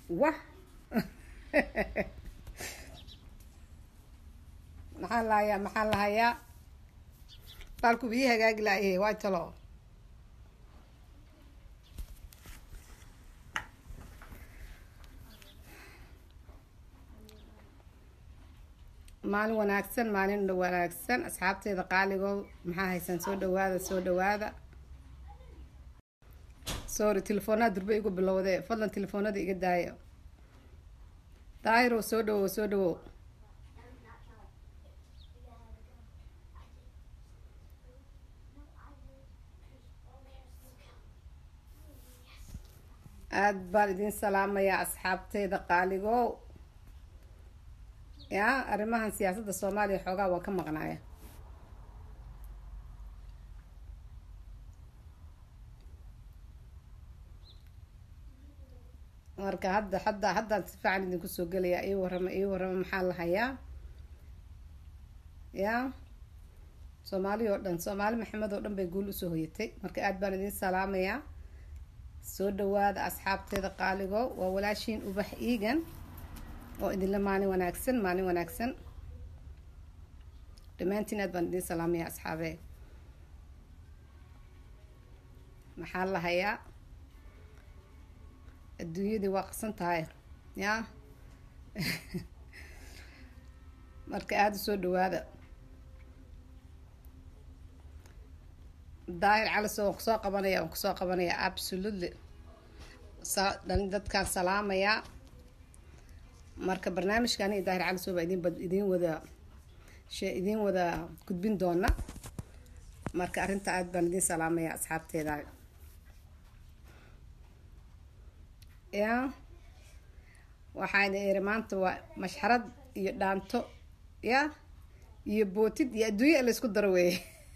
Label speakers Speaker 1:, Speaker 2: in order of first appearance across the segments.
Speaker 1: wah maxaan lahayaa maxaan lahayaa baalku bii hagaagi laayahe waa talo maalin wanaagsan maalin wanaagsan asxaabteeda qaaligow maxaa haysaan soo dhawaada soo dhawaada sorry telefoonada durbe igu bilowde fadlan telefoonada iga daaya daahiro soo dhawow soo dhawow aada baan idin salaamayaa asxaabteyda qaaligow ya arrimahan siyaasadda soomaaliya xoogaa waa ka maqnaaya marka hadda hadda haddaan si fiican idinku soo gelayaa ii warrama ii warrama maxaa la hayaa ya soomaali oo dhan soomaali maxamed oo dhan bay guul usoo hoyatay marka aada baan idin salaamayaa soo dhawaada asxaabteeda qaaligo waa walaashiin ubax iigan oo idinla maalin wanaagsan maalin wanaagsan dhammaantiin aad baan idin salaamaya asxaabee maxaa la hayaa adduunyadii waa qasan tahay ya marka aada u soo dhawaada daahir calis waan kusoo qabanaya waan kusoo qabanaya absolutely dadkaan salaamayaa marka barnaamijkan iyo daahir caliso baa idin idin wada idin wada gudbin doona marka arrinta aada baan idin salaamaya asxaabteeda ya waxaan iri maanta waa mashxarad iyo dhaanto ya iyo bootid iyo adduunya laysku daro weeye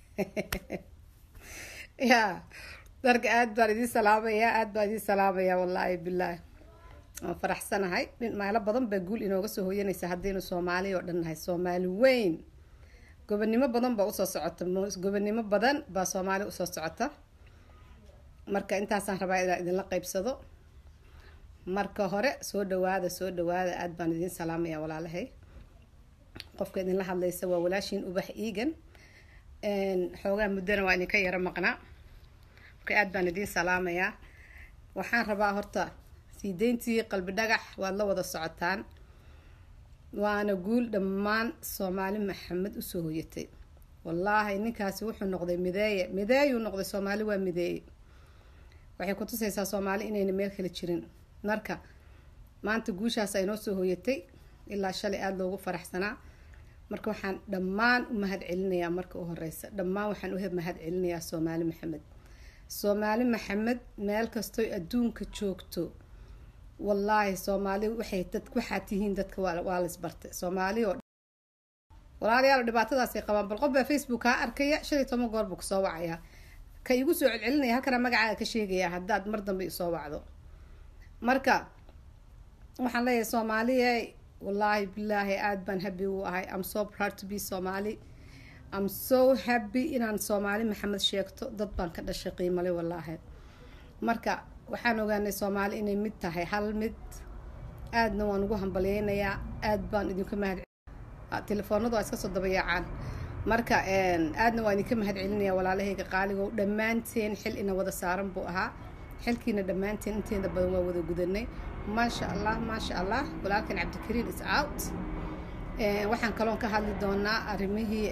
Speaker 1: ya darka aada baan idin salaamaya aada baan idin salaamaya wallaahi bilaahi waan faraxsanahay meelo badan baa guul inooga soo hoyanaysa haddaynu soomaali oo dhan nahay soomaali weyn gobonimo badan baa usoo socota gobonimo badan baa soomaali usoo socota marka intaasaan rabaa inaan idinla qeybsado marka hore soo dhawaada soo dhawaada aada baan idin salaamaya walaalahay qofka idinla hadlaysa waa walaashiin ubax iigan xoogaa muddana waa idinka yaro maqnaa marka aada baan idin salaamayaa waxaan rabaa horta sii deyntii qalbi dhagax waad la wada socotaan waana guul dhammaan soomaali maxamed usoo hoyatay wallaahi ninkaasi wuxuu noqday mideeye mideeyuu noqday soomaali waa mideeye waxay kutusaysaa soomaali inayna meel kala jirin marka maanta guushaas aynoo soo hoyatay ilaa shalay aada loogu faraxsanaa marka waxaan dhammaan u mahad celinayaa marka u horeysa dhammaan waxaan u mahad celinayaa soomaali maxamed soomaali maxamed meel kastoy adduunka joogto wallaahi soomaali waxay dad waxaa tihiin dadka waa laisbartay soomaali oo walaalayaal dhibaatadaasay qabaan bal qof baa facebook kaa arkaya shan iyo toban goor buu kusoo wacayaa ka igu soo celcelinaya halkana magacaaga ka sheegaya haddaad mar dambe isoo wacdo marka waxaan leeyahay soomaaliya wallaahi bilaahi aada baan happy u ahay am so proud to be somali am so happy inaan soomaali maxamed sheegto dad baan ka dhashay qiimale wallaahi marka waxaan ogaanay soomaali inay mid tahay hal mid aadna waan ugu hambalyeynayaa aada baan idinka mahad telefoonadu waa iska soo dabayaacaan marka aadna waan idinka mahad celinaya walaalahayga qaaligow dhammaanteen xil ina wada saaran buu ahaa xilkiina dhammaanteen inteeda badan waa wada gudanay maasha allah maasha allah walaalkan cabdikariin is out waxaan kaloon ka hadli doonaa arrimihii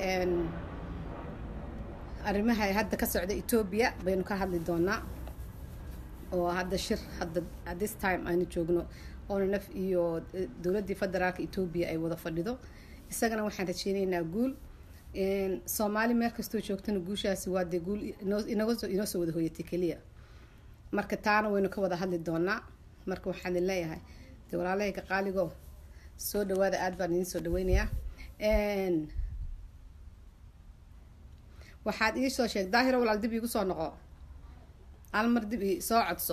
Speaker 1: arrimaha hadda ka socda etoobiya baynu ka hadli doonaa oo hadda shir hadda this time aynu joogno onanaf iyo dowladdii federaalka etoobiya ay wada fadhido isagana waxaan rajeyneynaa guul soomaali meel kastoo joogtana guushaasi waa dee guul inoo soo wada hoyatay keliya marka taana waynu ka wada hadli doonaa marka waxaan idin leeyahay dee walaalahayga qaaligo soo dhawaada aada baan idin soo dhaweynayaa waxaad ii soo sheeg daahiro walaal dib iigu soo noqo hal mar dib i soo codso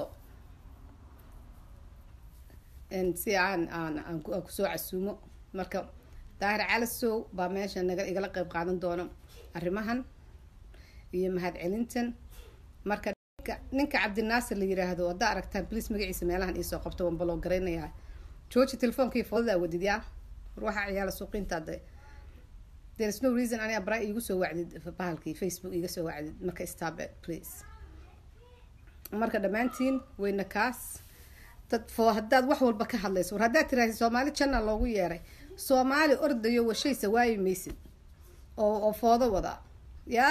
Speaker 1: si aan aan aan kusoo casuumo marka daahir calasow baa meesha naga igala qeyb qaadan doono arrimahan iyo mahad celintan marka ninka ninka cabdinaasir la yiraahdo haddaa aragtaan bliis magaciisa meelahan iisoo qabto waan baloo garaynayaa jooji telefoonkai foodadaa wadid yaa war waxaa ciyaala suuqiinta de there is no reason ani abraa iigu soo wacdid bahalkii facebook iiga soo wacdid marka stabe please marka dhammaantiin weyna kaas dad foo haddaad wax walba ka hadlayso war haddaad tiraahdi soomaali janna loogu yeeray soomaali ordayo washaysa waayi maysid oo oo foodo wada yaa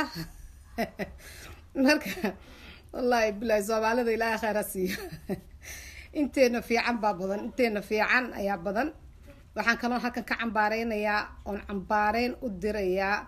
Speaker 1: marka wallaahi bilaahi soomaalida ilaahay khayr ha siiyo inteena fiican baa badan inteena fiican ayaa badan waxaan kaloo halkan ka cambaareynayaa oon cambaareyn u dirayaa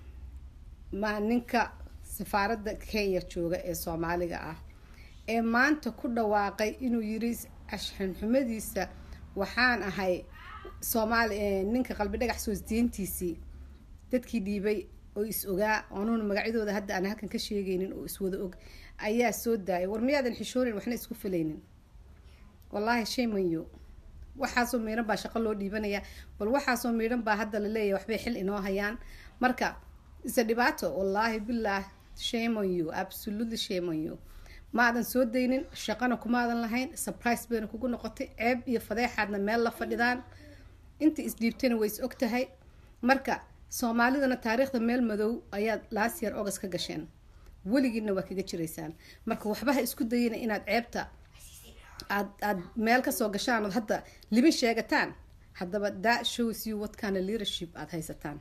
Speaker 1: ma ninka safaaradda kenya jooga ee soomaaliga ah ee maanta ku dhawaaqay inuu yiri ashxanxumadiisa waxaan ahay soomaali ninka qalbi dhagax soosdiintiisii dadkii dhiibay oo is ogaa anuuna magacyadooda hadda aan halkan ka sheegaynin oo iswada og ayaa soo daayay war miyaadan xishoonin waxna isku filaynin wallaahi shaymanyo waxaasoo miidhan baa shaqo loo dhiibanayaa bal waxaasoo miidhan baa hadda la leeyahay waxbay xil inoo hayaan marka isa dhibaato wallaahi bilaah shame on you absolutely shame on you maadan soo daynin shaqana kumaadan lahayn surprise bayna kugu noqotay ceeb iyo fadeexaadna meel la fadhidaan inta isdhiibtayna way is og tahay marka soomaalidana taariikhda meel madow ayaad last year august ka gasheen weligiina waa kaga jiraysaan marka waxbaha isku dayina inaad ceebta aad aad meel kasoo gashaan ood hadda libin sheegataan haddaba that shows you what kind of leadership aada haysataan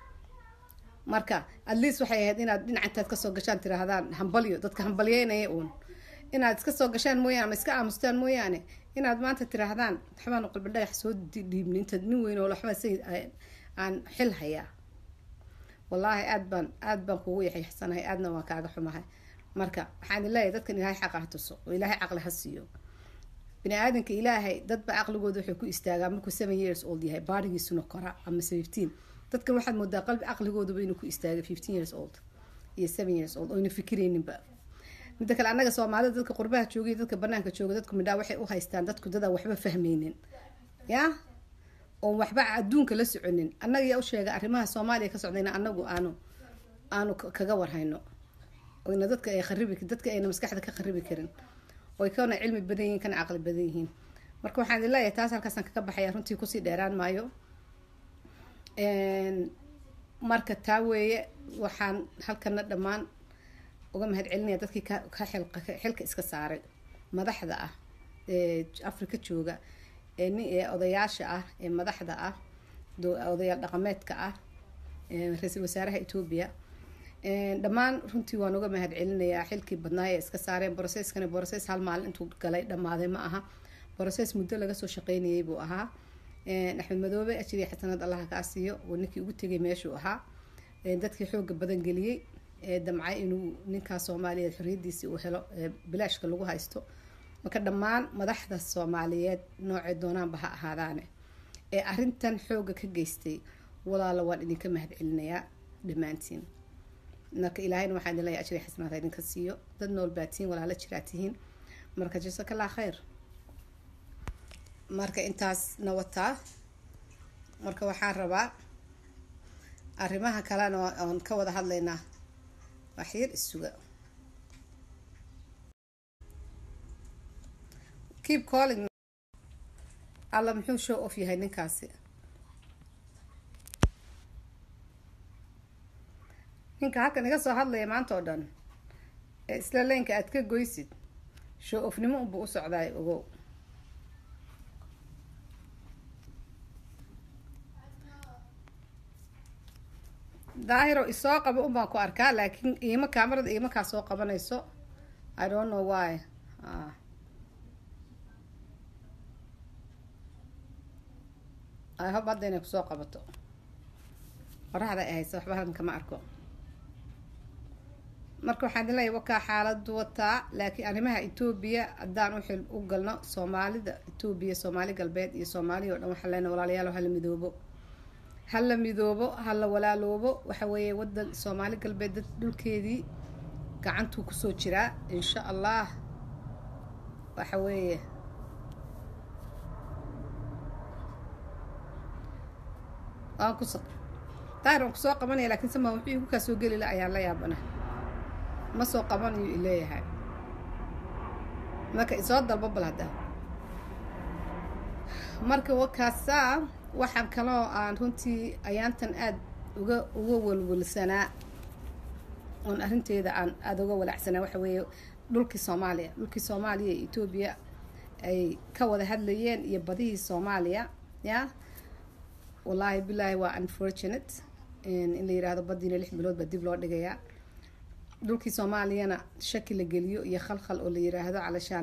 Speaker 1: marka at least waxay ahayd inaad dhinacantaad kasoo gashaan tiraahdaan hambalyo dadka hambalyeynaya uun inaad iska soo gashaan mooyaane ama iska aamustaan mooyaane inaad maanta tiraahdaan waxbaanu qalbi dhagax soo dhiibni intaad nin weyn oo waxba say aan xil hayaa wallaahi aad baan aad baan kugu yaxyaxsanahay aadna waan kaaga xumahay marka waxaan leeyahay dadkan ilaahay xaqa ha tuso oo ilaahay caqli ha siiyo bini aadanka ilaahay dadba caqligooda wuxuu ku istaagaa markuu seven years old yahay baarigiisuna kora ama fifteen dadkan waxaad moodaa qalbi caqligooduba inuu ku istaagay fifteen years old iyo seven years old oyna fikirayninba midda kale annaga soomaalida dadka qurbaha joogay dadka banaanka jooga dadku midhaa waxay u haystaan dadku dadaan waxba fahmaynin ya oon waxba adduunka la soconin annaga yaa u sheega arrimaha soomaaliya ka socdayna anagu aanu aanu kaga warhayno oyna dadka ay kharibi dadka ayna maskaxda ka kharibi karin oy kana cilmi badan yihiin kana caqli badan yihiin marka waxaan idin leeyahay taas halkaasaan kaga baxaya runtii kusii dheeraan maayo marka taa weeye waxaan halkana dhammaan uga mahad celinaya dadkii ka xilka iska saaray madaxda ah ee afrika jooga ee odayaasha ah ee madaxda ah odayaal dhaqameedka ah ra-iisul wasaaraha etoobiya dhammaan runtii waan uga mahad celinayaa xilkii badnaay ee iska saareen broceskani broces hal maalin intuu galay dhammaaday ma aha broces muddo laga soo shaqeynayay buu ahaa axmed madoobe ajiriya xasanad allaha kaa siiyo oo ninkii ugu tegay meeshuu ahaa dadkii xooga badan geliyey ee damcay inuu ninkaas soomaaliyeed xorriyadiisii uu helo bilaashka lagu haysto marka dhammaan madaxda soomaaliyeed noocay doonaanba ha ahaadaane ee arintan xooga ka geystay walaala waan idinka mahad celinayaa dhammaantiin marka ilaahayna waxaa idin leeyahay ajri xasanaad idinka siiyo dad nool baa tihiin walaala jiraa tihiin marka jasakallah khayr marka intaas na wataa marka waxaan rabaa arrimaha kalena oon ka wada hadlaynaa waxyar isuga keep calling alla muxuu show off yahay ninkaasi ninka halkan iga soo hadlaya maanta oo dhan ee isla leynka aad ka goysid show offnimo unbuu u socdaay ogow daahiro isoo qabo un baan ku arkaa laakiin iima kaamarada iima kaa soo qabanayso i don't know why i hope hadda inay kusoo qabato qoraxda ay haysa waxba halkan kama arko marka waxaan idin leeyahy wakaa xaaladu wataa laakiin arrimaha etoobiya haddaan u xil u galno soomaalida etoobiya soomaali galbeed iyo soomaaliya o dhan waxaan leenahay walaalayaal hala midoobo hala midoobo hala walaaloobo waxa weeye wadan soomaali galbeed dad dhulkeedii gacantuu kusoo jiraa insha allah waxa weeye waan kus daahir waan kusoo qabanaya lakiin sama wuxuu igu kaa soo geli la ayaan la yaabana ma soo qabanayo ileeyahay marka isoo dalbo bal hadda marka wakaasaa waxaan kaloo aan runtii ayaantan aada uga uga walwalsanaa oon arrinteeda aan aada uga walacsanaa waxa weeye dhulkii soomaaliya dhulkii soomaaliya iyo etoobiya ay ka wada hadlayeen iyo badihii soomaaliya ya wallaahi bilaahi waa unfortunate in la yiraahdo badiina lix bilood baa dib loo dhigayaa dhulkii soomaaliyana shaki la geliyo iyo khalkhal oo la yiraahdo calashaan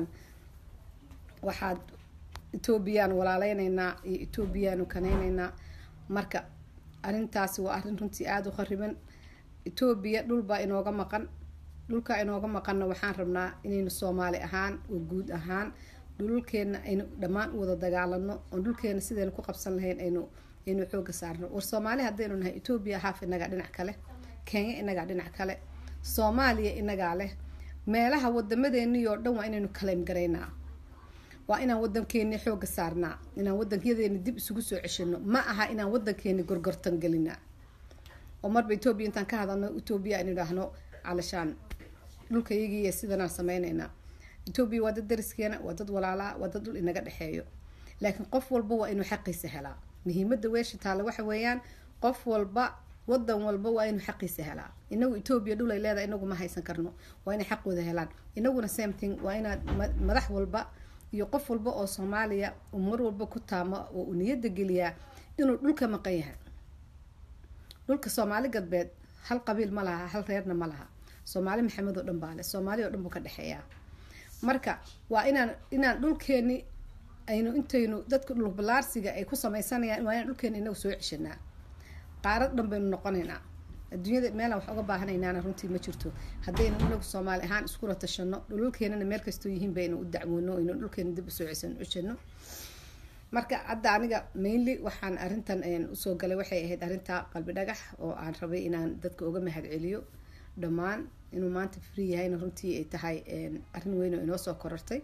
Speaker 1: waxaad etoobiyaan walaaleyneynaa iyo etoobiyaanu kaneyneynaa marka arrintaasi waa arrin runtii aada u khariban etoobiya dhulbaa inooga maqan dhulkaa inooga maqanna waxaan rabnaa inaynu soomaali ahaan oo guud ahaan dhululkeenna aynu dhammaan u wada dagaalano oon dhulkeena sidaynu ku qabsan lahayn aynu aynu xooga saarno war soomaali haddaynu nahay etoobiya haaf inagaa dhinac kale kenya inagaa dhinac kale soomaaliya inagaa leh meelaha wadamadeennii oo dhan waa inaynu kaleym garaynaa waa inaan wadankeeni xooga saarnaa inaan wadanyadeeni dib isugu soo ceshino ma aha inaan wadankeeni gorgortan gelinaa oo marba etoobiya intaan ka hadalno etoobiya aynu idhaahno calashaan dhulkayagiiy sidanaan sameyneynaa etoobiya waa dad dariskeena waa dad walaalaa waa dad dhul inaga dhexeeyo laakiin qof walba waa inuu xaqiisa helaa muhiimada weesha taale waxa weeyaan qof walba wadan walba waa inuu xaqiisa helaa inagu etoobiya dhul ay leedahay inagu ma haysan karno waa inay xaqooda helaan inaguna same thing waa inaad madax walba iyo qof walba oo soomaaliya uu mar walba ku taamo oo uu niyada geliyaa inuu dhulka maqan yahay dhulka soomaali galbeed hal qabiil ma laha hal reerna ma laha soomaali maxamed oo dhan baa le soomaali oo dhan buu ka dhexeeyaa marka waa inaan inaan dhulkeeni aynu intaynu dadka dhulbalaarsiga ay ku sameysanayaan waa inaan dhulkeeni inagu soo ceshanaa qaarad dhan baynu noqonaynaa adduunyada meelaan wax uga baahanaynaana runtii ma jirto haddaynu inagu soomaali ahaan iskula tashano dhululkeenana meel kastoo yihiin baynu u dacwoono aynu dhulkeena dib usoo ceshano marka hadda aniga mainly waxaan arrintan usoo galay waxay ahayd arrinta qalbi dhagax oo aan rabay inaan dadka uga mahad celiyo dhammaan inuu maanta free yahayna runtii ay tahay arrin weyn oo inoo soo korortay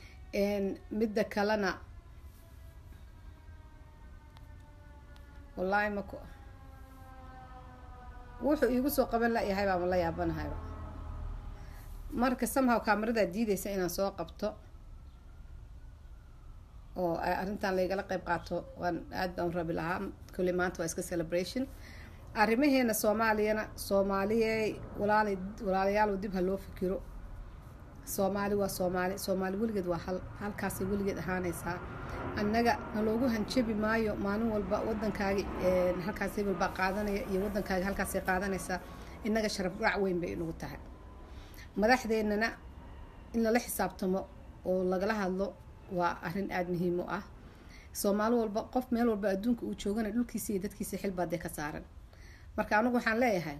Speaker 1: midda kalena wallaahi mak wuxuu iigu soo qaban layahay baama la yaabanahayba marka somehow kaamaradaa diideysa inaan soo qabto oo arrintan laygala qeyb qaato waan aad baan rabi lahaa kolley maanta waa iska celebration arrimaheena soomaaliyana soomaaliyey walaal walaalayaal dib ha loo fikiro soomaali waa soomaali soomaali weligeed waa hal halkaasay weligeed ahaanaysaa annaga naloogu hanjabi maayo maalin walba wadankaagi halkaas hebel baa qaadanaya iyo wadankaagi halkaasay qaadanaysaa innaga sharaf raac weyn bay inagu tahay madaxdeennana in lala xisaabtamo oo lagala hadlo waa arrin aada muhiim u ah soomaali walba qof meel walba adduunka uu joogana dhulkiisa iyo dadkiisa xilbaadee ka saaran marka anigu waxaan leeyahay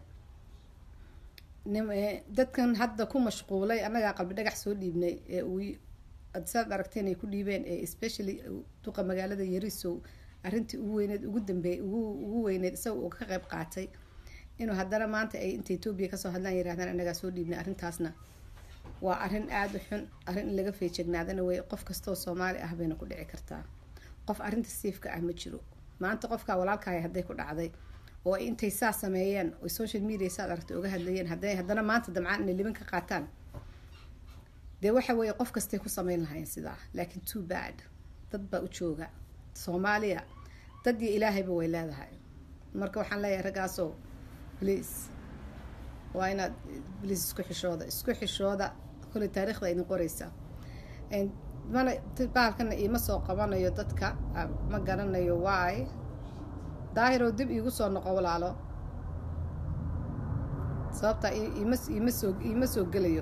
Speaker 1: dadkan hadda ku mashquulay annagaa qalbi dhagax soo dhiibnay ee uu saad aragteen ay ku dhiibeen ee especially duqa magaalada yarisow arrintii ugu weyneed ugu dambeeyay ugu ugu weyneed isaga uu ka qayb qaatay inuu haddana maanta ay inta etoobiya kasoo hadlaan yirahdaan annagaa soo dhiibnay arrintaasna waa arrin aada u xun arrin in laga feejegnaadana wey qof kastoo soomaali ah bayna ku dhici kartaa qof arrinta siifka ah ma jiro maanta qofkaa walaalkaaya hadday ku dhacday oo ay intay saa sameeyeen oy social media saad aragtay uga hadlayeen hadday haddana maanta damcaan inay libin ka qaataan dee waxa weeye qof kastay ku sameyn lahaayeen sidaa laakiin too bad dad baa u jooga soomaaliya dad iyo ilaahayba way leedahay marka waxaan leeyahay raggaasoo please waa inaad please isku xishooda isku xishooda kolley taariikhda idin qoreysa mana baalkana iima soo qabanayo dadka ma garanayo waay daahiroo dib iigu soo noqo walaalo sababtaa ima ima soo iima soo gelayo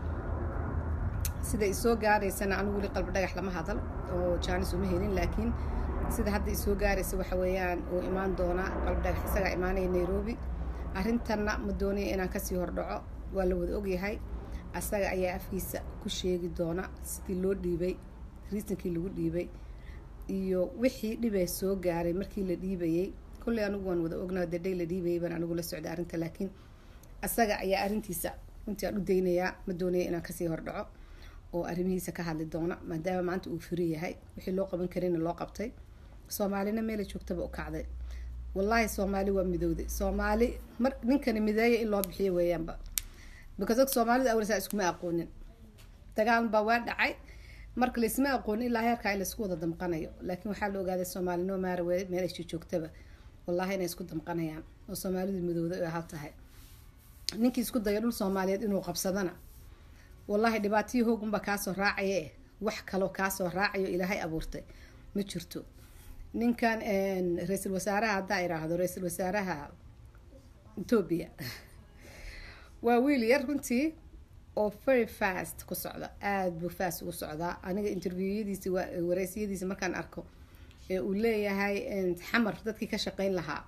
Speaker 1: sida isoo gaaraysana anigu weli qalbi dhagax lama hadal oo jaanis uma helin laakiin sida hadda isoo gaaraysa waxa weeyaan uu imaan doonaa qalbi dhagax isagaa imaanaya nairobi arrintanna ma doonaya inaan kasii hordhaco waa la wada ogyahay asaga ayaa afkiisa ku sheegi doona sidii loo dhiibay riisankii lagu dhiibay iyo wixii dhibee soo gaaray markii la dhiibayay kolley anigu waan wada ognaa daday la dhiibayay baan anigu la socday arrinta laakiin asaga ayaa arrintiisa runtii aan u daynayaa ma doonaya inaan kasii hordhaco oo arrimihiisa ka hadli doona maadaama maanta uu firi yahay wixii loo qaban karayna loo qabtay soomaalina meela joogtaba u kacday wallaahi soomaali waa midowday soomaali mar ninkani mideeya in loo bixiyo weeyaanba because og soomaalida awalsaa iskuma aqoonin dagaal baa waa dhacay marka laisma aqoon ilaa heerkaa in laisku wada damqanayo laakiin waxaa la ogaaday soomaali no maara meelasha joogtaba wallahi inay isku damqanayaan oo soomaalidu midowda ay hal tahay ninkii isku dayo dhul soomaaliyeed inuu qabsadana wallahi dhibaatihii hoogunba kaasoo raacaye wax kaloo kaasoo raacayo ilaahay abuurtay ma jirto ninkan ra-iisul wasaaraha haddaa iraahdo ra-iisul wasaaraha etoobiya waa wiil yar runtii oo very fast ku socda aada buu fast ugu socdaa aniga interviewadiisi wareysiyadiisi markaan arko ee uu leeyahay xamar dadkii ka shaqeyn lahaa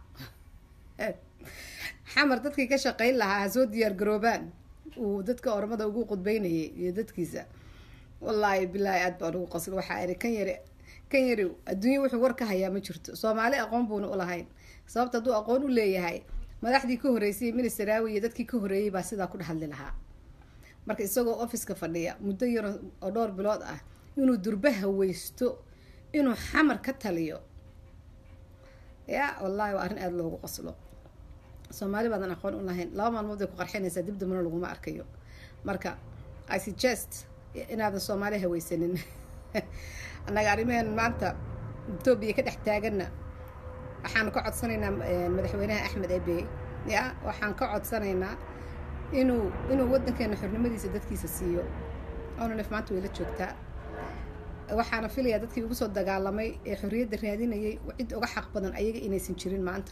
Speaker 1: xamar dadkii ka shaqeyn lahaa ha soo diyaar garoobaan uu dadka ormada ugu qudbeynayay iyo dadkiisa wallaahi bilaahi aad baan ugu qosl waxaa iri kan yari kan yari adduunya wuxuu war ka hayaa ma jirto soomaali aqoon buuna ulahayn sababta hadduu aqoon u leeyahay madaxdii ka horeysay ministeraawi iyo dadkii ka horeeyay baa sidaa ku dhexadli lahaa marka isagoo officeka fadhiya muddo yar oo dhowr bilood ah inuu durba haweysto inuu xamar ka taliyo ya wallahi waa arrin aada loogu qoslo soomaali baadan aqoon u lahayn laba maalmood bay ku qarxinaysaa dib dambana laguma arkayo marka i suggest inaadan soomaali haweysanin annaga arrimaheen maanta etoobiya ka dhex taaganna waxaan ka codsanaynaa madaxweynaha axmed ebe ya waxaan ka codsanaynaa inuu inuu wadankeena xornimadiisa dadkiisa siiyo onolef maanta way la joogtaa waxaana filayaa dadkii ugu soo dagaalamay ee xorriyadda raadinayay cid uga xaq badan ayaga inaysan jirin maanta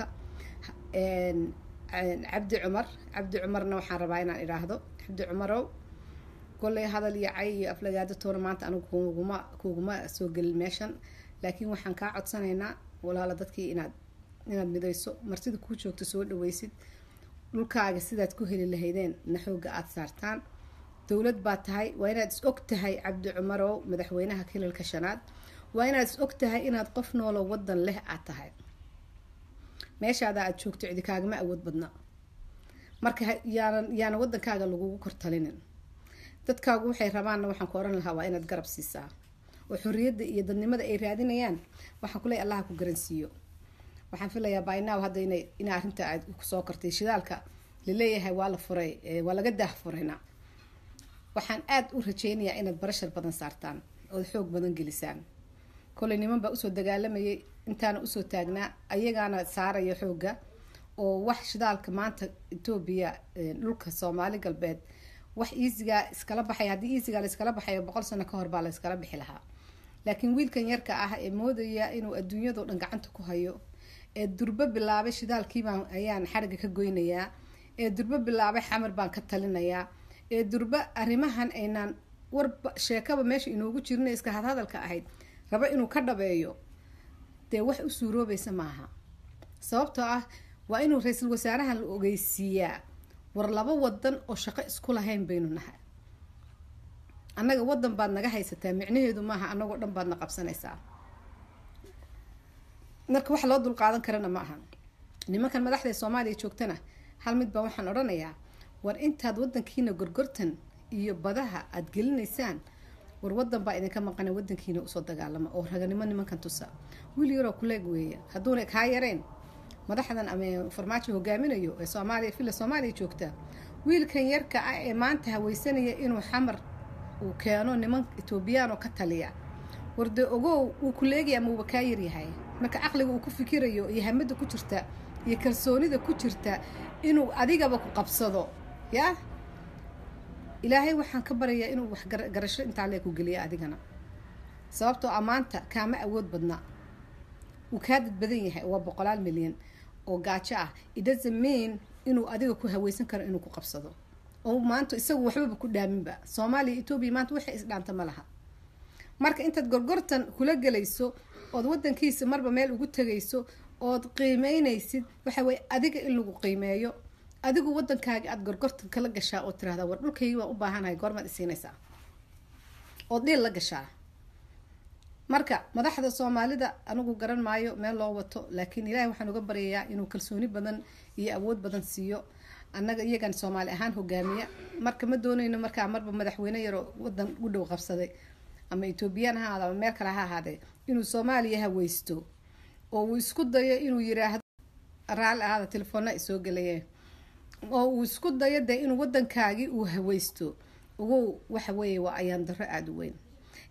Speaker 1: cabdi cumar cabdi cumarna waxaan rabaa inaan idhaahdo cabdi cumarow kolley hadal iyo cay iyo aflagaado toona maanta anigu kuguma kuguma soo gelin meeshan laakiin waxaan kaa codsanaynaa walaala dadkii inaad inaad midayso martida kuu joogto soo dhaweysid dhulkaaga sidaad ku heli lahaydeen na xooga aada saartaan dowlad baa tahay waa inaad is og tahay cabdi cumarow madaxweynaha kilalka shanaad waa inaad is og tahay inaad qof noolo wadan leh aad tahay meeshaada aada joogto cidi kaagama awood badna marka yaanan yaana wadankaaga lagugu kortalinin dadkaagu waxay rabaanna waxaan ku oran lahaa waa inaad garab siisaa oo xorriyadda iyo dadnimada ay raadinayaan waxaan kuleey allaha ku garansiiyo waxaan filayaa bynaaw hadda ina ina arrinta aad kusoo kortay shidaalka laleeyahay waa la furay waa laga daah furayna waxaan aada u rajeynayaa inaad barashar badan saartaan ood xoog badan gelisaan koley niman baa usoo dagaalamayay intaana usoo taagnaa ayagaana saaraya xooga oo wax shidaalka maanta etoobiya dhulka soomaali galbeed wax iisigaa iskala baxay haddii iisigaa la iskala baxayo boqol sano ka hor baa la iskala bixi lahaa laakiin wiilkan yarka ah ee moodaya inuu adduunyadao dhan gacanta ku hayo ee durbo bilaabay shidaalkiibaan ayaan xariga ka goynayaa ee durbo bilaabay xamar baan ka talinayaa ee durbo arrimahan aynaan warba sheekaba meesha inoogu jirina iska hadhadalka ahayd raba inuu ka dhabeeyo dee wax u suuroobaysa maaha sababtoo ah waa inuu ra-iisul wasaarahan la ogeysiiyaa war laba wadan oo shaqo isku lahayn baynu nahay annaga wadan baad naga haysataa micnaheedu maaha annagoo dhan baad na qabsanaysaa marka wax loo dulqaadan karana ma aha nimankan madaxda ee soomaaliya joogtana hal mid baa waxaan odhanayaa war intaad wadankiina gorgortan iyo badaha aada gelinaysaan war wadan baa idinka maqana wadankiina usoo dagaalama oo raganimo nimankan tusa wiil yaroo kuleeg weeya hadduuna kaa yareen madaxdan ama farmaajo hogaaminayo ee soomaaliya villa soomaaliya joogta wiilkan yarka ah ee maanta haweysanaya inuu xamar uu keeno niman etoobiyaan oo ka taliya warde ogow wuu kuleegaya ama uuba kaa yaryahay marka caqliga uu ku fikirayo iyo hamada ku jirta iyo kalsoonida ku jirta inuu adigaba ku qabsado ya ilaahay waxaan ka barayaa inuu wax garasho intaa lee ku geliya adigana sababtoo ammaanta kaama awood badna wuu kaa dad badan yahay waa boqolaal milyan oo gaajo ah idhazamein inuu adiga ku haweysan karo inuu ku qabsado oo maanta isagu waxbaba ku dhaaminba soomaaliya etoobiya maanta waxay isdhaanta ma laha marka intaad gorgortan kula gelayso ood wadankiisa marba meel ugu tegayso ood qiimeynaysid waxa weye adiga in lagu qiimeeyo adigu wadankaaga aada gorgortan kala gashaa oo tirahdaa war dhulkaygi waan u baahanahay goormaad isiinaysaa ood dhiil la gashaa marka madaxda soomaalida anigu garan maayo meel loo wato laakiin ilaahay waxaan uga baryayaa inuu kalsooni badan iyo awood badan siiyo annaga iyagan soomaali ahaan hogaamiya marka ma doonayno markaa marba madaxweyne yaroo wadan u dhow qabsaday ama etoobiyaan ha ahaado ama meel kale ha ahaadee inuu soomaaliya haweysto oo uu isku dayo inuu yiraahdo raalli ahaada telefoona ay soo gelayeen oo uu isku dayo dee inuu wadankaagii uu haweysto ugow waxa weeye waa ayaan darro aada u weyn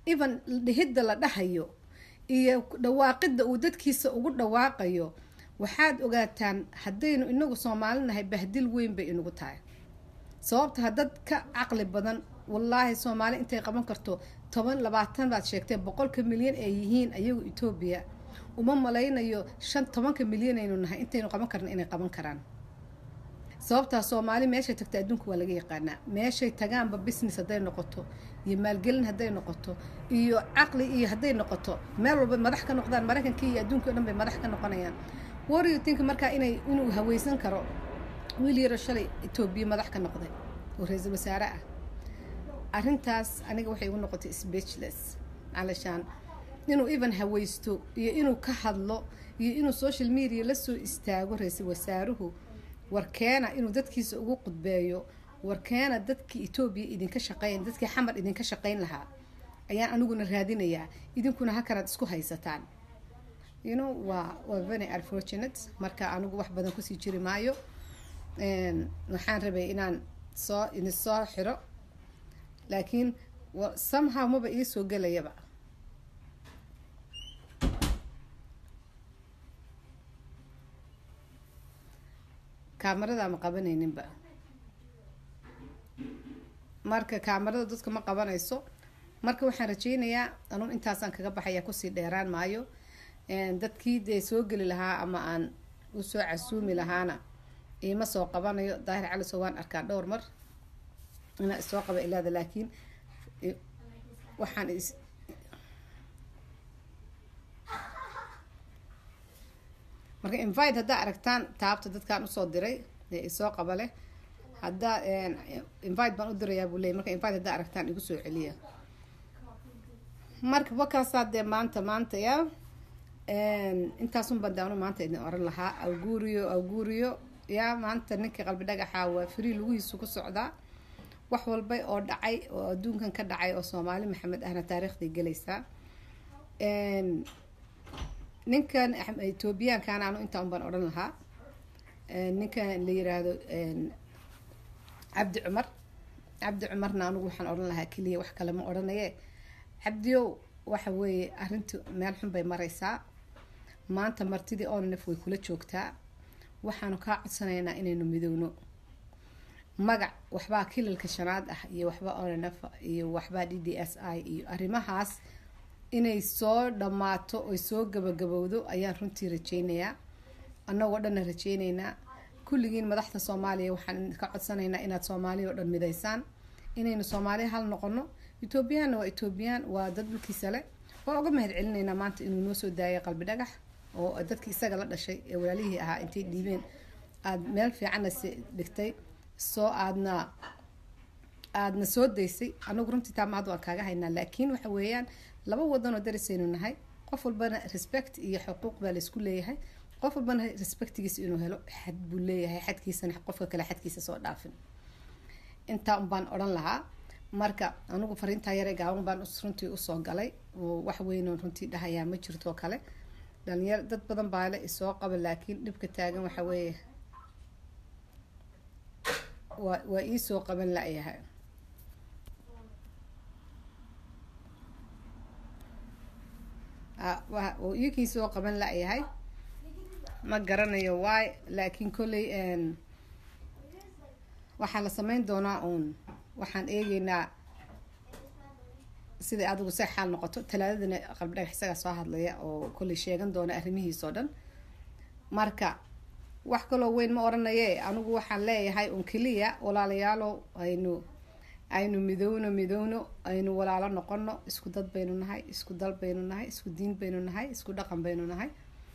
Speaker 1: even dhihidda la dhahayo iyo dhawaaqidda uu dadkiisa ugu dhawaaqayo waxaad ogaataan haddaynu inagu soomaalinahay bahdil weyn bay inagu tahay sababta dad ka caqli badan wallaahi soomaali intay qaban karto toban labaatan baad sheegtee boqolka milyan ay yihiin ayagu etoobiya uma malaynayo shan tobanka milyan aynu nahay intaynu qaban karna inay qaban karaan sababtaa soomaali meeshay tagta adduunka waa laga yaqaanaa meeshay tagaanba business hadday noqoto iyo maalgelin hadday noqoto iyo caqli iyo hadday noqoto meel walba madax ka noqdaan maraykankii iyo adduunka o dhan bay madax ka noqonayaan warrior think markaa inay inuu haweysan karo wiil yaro shalay etoobiya madax ka noqday oo ra-iisul wasaare ah arrintaas aniga waxay igu noqotay speechless calashaan inuu even haweysto iyo inuu ka hadlo iyo inuu social media la soo istaago ra-iisul wasaaruhu warkeena inuu dadkiisa ugu qudbeeyo warkeena dadkii etoobiya idinka shaqeyn dadkii xamar idinka shaqeyn lahaa ayaan aniguna raadinayaa idinkuna hakanaad isku haysataan you know waa waa very unfortunate marka anigu wax badan kusii jiri maayo waxaan rabay inaan soo idin soo xiro laakiin somehow maba ii soo gelayaba kaamarada ma qabanayninba marka kaamarada dadka ma qabanayso marka waxaan rajeynayaa anuu intaasaan kaga baxaya kusii dheeraan maayo dadkii dee soo geli lahaa ama aan usoo casuumi lahaana iima soo qabanayo daahir caliso waan arkaa dhowr mar inaa isoo qaba ilaada laakiin waxaan is marka invite haddaa aragtaan taabta dadkaan usoo diray ee isoo qaba leh haddaa invite baan u dirayaa buu leeyay marka invite haddaa aragtaan igu soo celiya marka wakaasaa dee maanta maanta ya intaasun baan daawno maanta idin oran lahaa awguuriyo awguuriyo yaa maanta ninkii qalbi dhagaxa waa free lugihiisu ku socdaa wax walba oo dhacay oo adduunkan ka dhacay oo soomaali maxamed ahna taariikhday gelaysaa ninkan etoobiyaankan anu intaa un baan odhan lahaa ninkan la yiraahdo cabdi cumar cabdi cumarna anugu waxaan odhan lahaa keliya wax kale ma odhanaye cabdiyow waxa weeye arrintu meel xun bay maraysaa maanta martidii onanef way kula joogtaa waxaanu kaa codsanaynaa inaynu midowno magac waxbaa kilalka shanaad ah iyo waxba onanef iyo waxbaa d d s i iyo arrimahaas inay soo dhammaato oy soo gabagabowdo ayaan runtii rajeynayaa annagoo dhanna rajeyneynaa kulligiin madaxda soomaaliya waxaan ka codsanaynaa inaad soomaaliya oo dhan midaysaan inaynu soomaaliya hal noqono etoobiyaanna waa etoobiyaan waa dad dhulkiisa le waa uga mahad celinaynaa maanta inuu noo soo daayay qalbi dhagax oo dadkii isaga la dhashay ee walaalihii ahaa intay dhiibeen aada meel fiicanna si dhigtay soo aadna aadna soo daysay anagu runtii taa mahad waan kaaga haynaa laakiin waxa weeyaan laba wadanoo darisaynu nahay qof walbana respect iyo xuquuq baa laysku leeyahay qof walbana respectigiisa inuu helo xad buu leeyahay xadkiisana qofka kale xadkiisa soo dhaafin intaa un baan odhan lahaa marka anigu fariintaa yare gaaban baan runtii usoo galay oo wax weynoon runtii dhahayaa ma jirto kale dhalinyar dad badan baa le isoo qaba laakiin dhibka taagan waxa weeye waa waa iisoo qaban la-yahay oo iikii soo qaban la-yahay ma garanayo waay laakiin kolley waxaa la sameyn doonaa uun waxaan eegeynaa siday adigu se xaal noqoto talaadadana qalbi dhagax isagaa soo hadlaya oo kolley sheegan doona arrimihiisoo dhan marka wax kaloo weyn ma oranaye anigu waxaan leeyahay un keliya walaalayaalo aynu aynu midowno midowno aynu walaalo noqono isku dad baynu nahay isku dal baynu nahay isku diin baynu nahay isku dhaqan baynu nahay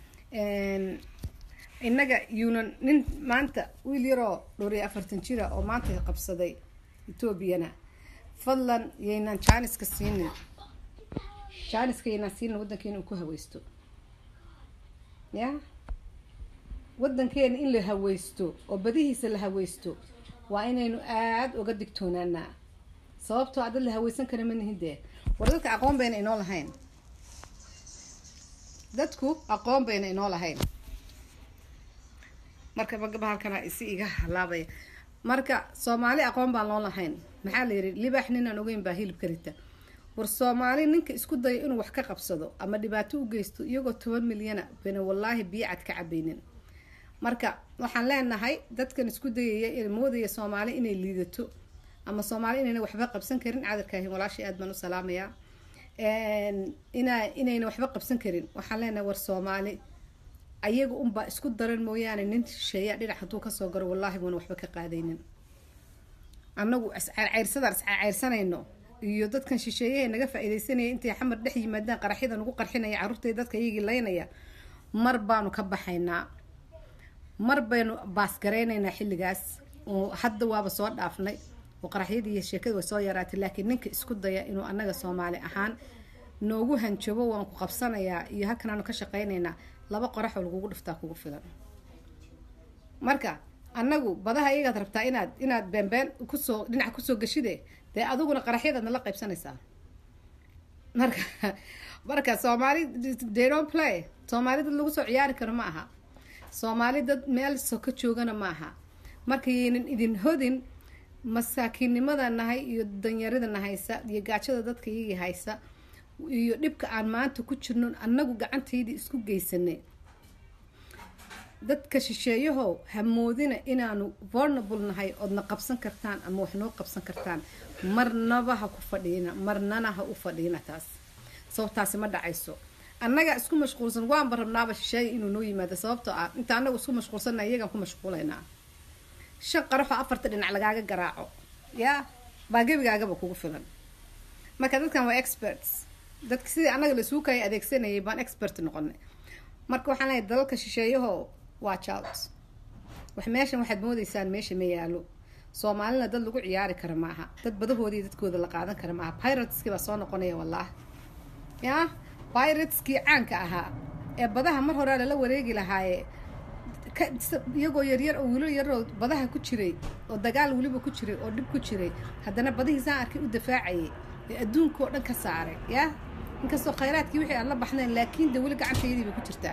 Speaker 1: innaga yuunan nin maanta wiil yaroo dhowr iyo afartan jira oo maanta qabsaday etoobiyana fadlan yaynaan jaaniska siinin jaaniska yaynaan siinin waddankeena uu ku haweysto ya waddankeena in la haweysto oo badihiisa la haweysto waa inaynu aada uga digtoonaanaa sababtoo a dad la haweysan kara ma nihin dee war dadka aqoon bayna inoo lahayn dadku aqoon bayna inoo lahayn marka magaba halkana isi iga halaabaya marka soomaali aqoon baan loo lahayn maxaa la yidhi libax ninaan ogeyn baa hilib karita war soomaali ninka isku dayo inuu wax ka qabsado ama dhibaato u geysto iyagoo toban milyana bana wallaahi biyo cad ka cabaynin marka waxaan leenahay dadkan isku dayaya moodaya soomaali inay liidato ama soomaali inayna waxba qabsan karin cadarkaahin walaashay aad baan u salaamayaa ina inayna waxba qabsan karin waxaan leenahay war soomaali ayaga unbaa isku daran mooyaane nin shisheeya dhinac hadduu kasoo garo wallaahi buuna waxba ka qaadaynin annagu iscayrsadaan iscayrsanayno iyo dadkan shisheeyaha naga faa-ideysanaya intay xamar dhex yimaadaan qaraxyada nagu qarxinaya carruurtay dadka iyagii laynaya mar baanu ka baxaynaa mar baynu baasgaraynaynaa xilligaas oo hadda waaba soo dhaafnay oo qaraxyadii iyo sheekada way soo yaraatay laakiin ninka isku daya inuu annaga soomaali ahaan noogu hanjabo waan ku qabsanayaa iyo halkanaanu ka shaqaynaynaa laba qoraxoo lagugu dhiftaa kugu filan marka annagu badaha iyagaad rabtaa inaad inaad beenbeen kusoo dhinaca kusoo gashide dee adiguna qaraxyadaad nala qaybsanaysaa marka marka soomaali daynon play soomaali dad lagu soo ciyaari karo ma aha soomaali dad meel soka joogana ma aha markayaynan idin hodin masaakiinnimada nahay iyo danyaridana haysa iyo gaajada dadka iyagii haysa iyo dhibka aan maanta ku jirno annagu gacantaydii isku geysanay dadka shisheeyahow hamoodina inaanu vulnerable nahay oodna qabsan kartaan ama wax noo qabsan kartaan marnaba ha ku fadhiina marnana ha u fadhiina taas sababtaasi ma dhacayso annagaa isku mashquulsan waanba rabnaaba shisheeya inuu noo yimaado sababtoo ah inta annagu isku mashquulsanna iyagaan ku mashquulaynaa shan qaraxoo afarta dhinac lagaaga garaaco yaa baa gebigaagaba kugu filan marka dadkan waa experts dadka sidii annaga laisuu kaya adeegsanayay baan expert noqonay marka waxaan leeyahay dalalka shisheeyaho watch out wax meeshan waxaad moodeysaan meesha ma yaalo soomaalina dad lagu ciyaari kara maaha dad badahoodii dadkooda la qaadan kara maaha pirateskii baa soo noqonaya wallaah yaa pirateskii caanka ahaa ee badaha mar horaa lala wareegi lahaaye iyagoo yaryar oo wiilo yaroo badaha ku jiray oo dagaal weliba ku jiray oo dhib ku jiray haddana badihiisaan arkay u dafaacayay ee adduunka oo dhan ka saaray yaa inkastoo khayraadkii wixii aan la baxnayn laakiin de weli gacantayadii bay ku jirtaa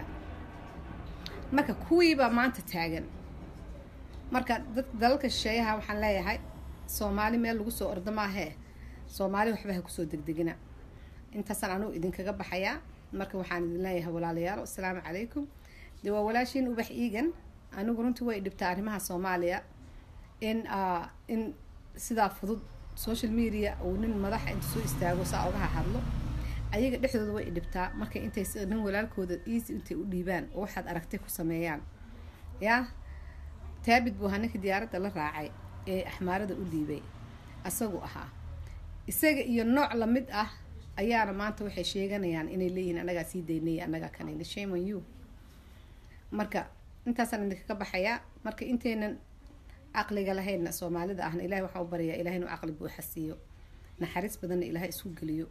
Speaker 1: marka kuwiibaa maanta taagan marka dad dalalka shisheeyaha waxaan leeyahay soomaali meel lagu soo ordo maahee soomaali waxba ha kusoo degdegina intaasaan anugu idinkaga baxayaa marka waxaan idin leeyahay walaalayaal asalaamu calaykum de waa walaashiin ubax iigan anigu runtii way dhibtaa arrimaha soomaaliya in in sidaa fudud social media uu nin madaxa inta soo istaago saa ogaha hadlo ayaga dhexdooda way dhibtaa markay intay nin walaalkooda easy intay u dhiibaan oo waxaad aragtay ku sameeyaan yaa taabid buu ahaa ninkii diyaaradda la raacay ee axmaarada u dhiibay asagu ahaa isaga iyo nooc lamid ah ayaana maanta waxay sheeganayaan inay leeyihiin annagaa sii daynaya annagaa kanayna shame on you marka intaasaan idinkaga baxayaa marka intaynan caqliga lahaynna soomaalida ahna ilahay waxaa u baryaa ilahay inuu caqli buuxa siiyo naxariis badanna ilaahay isku geliyo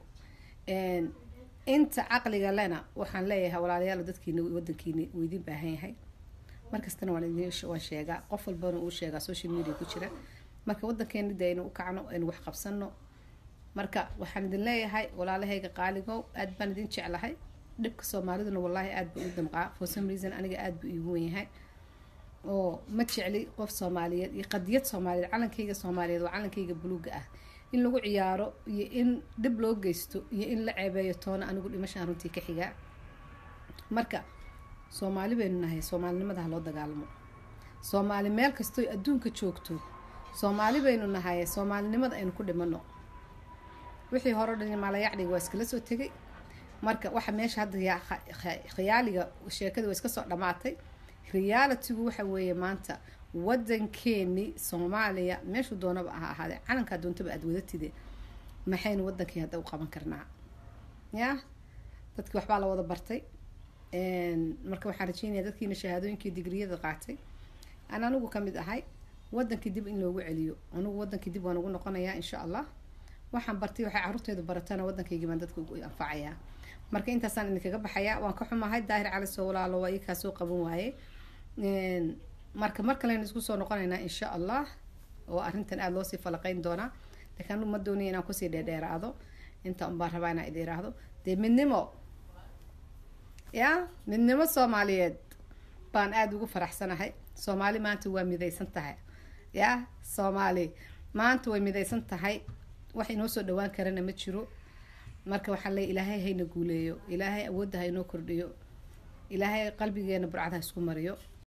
Speaker 1: inta caqliga lena waxaan leeyahay walaalayaal dadkiina wadankiina uu idin baahan yahay markastana waan idin waan sheegaa qof walbana uu sheegaa social media ku jira marka wadankeena de aynu u kacno aynu wax qabsano marka waxaan idin leeyahay walaalahayga qaaligow aad baan idin jeclahay dhibka soomaaliduna wallaahi aad buu u damqaa for some reason aniga aad buu iigu wen yahay oo ma jecli qof soomaaliyeed iyo qadiyad soomaaliyeed calankayga soomaaliyeed waa calankayga buluuga ah in lagu ciyaaro iyo in dhib loo geysto iyo in la ceebeeyo toona anigu dhimashaan runtii ka xigaa marka soomaali baynu nahay soomaalinimada ha loo dagaalamo soomaali meel kastooy adduunka joogto soomaali baynu nahay soomaalinimada aynu ku dhimano wixii hore o dhan maalayacdhiga waa iskala soo tegay marka waxa meesha hadda khiyaaliga sheekada waa iska soo dhammaatay realitygu waxa weeye maanta wadankeeni soomaaliya meeshuu doonaba aha ahaadee calankaa doontaba aada wadatide maxaynu wadankii hadda u qaban karnaa ya dadkii waxbaa la wada bartay marka waxaan rajeynaya dadkiina shahaadooyinkii digriyada qaatay aan anigu ka mid ahay wadankii dib in loogu celiyo anigu wadankii dib waan ugu noqonayaa insha allah waxaan bartay waxay caruurteedu baratana waddankaygii baan dadka ugu anfacayaa marka intaasaan idinkaga baxayaa waan ka xumahay daahir cali soo walaalo waa ikaa soo qaban waaye marka mar kalena isku soo noqonaynaa insha allah oo arrintan aada loosii falaqeyn doonaa laakiin anigu ma doonaya inaan kusii dheerdheeraado inta unbaan rabaa inaan idin iraahdo dee midnimo ya midnimo soomaaliyeed baan aada ugu faraxsanahay soomaali maanta waa midaysan tahay ya soomaali maanta way midaysan tahay wax inoo soo dhawaan karana ma jiro marka waxaa leey ilaahay hayna guuleeyo ilaahay awoodda ha inoo kordhiyo ilaahay qalbigeena burcad ha isku mariyo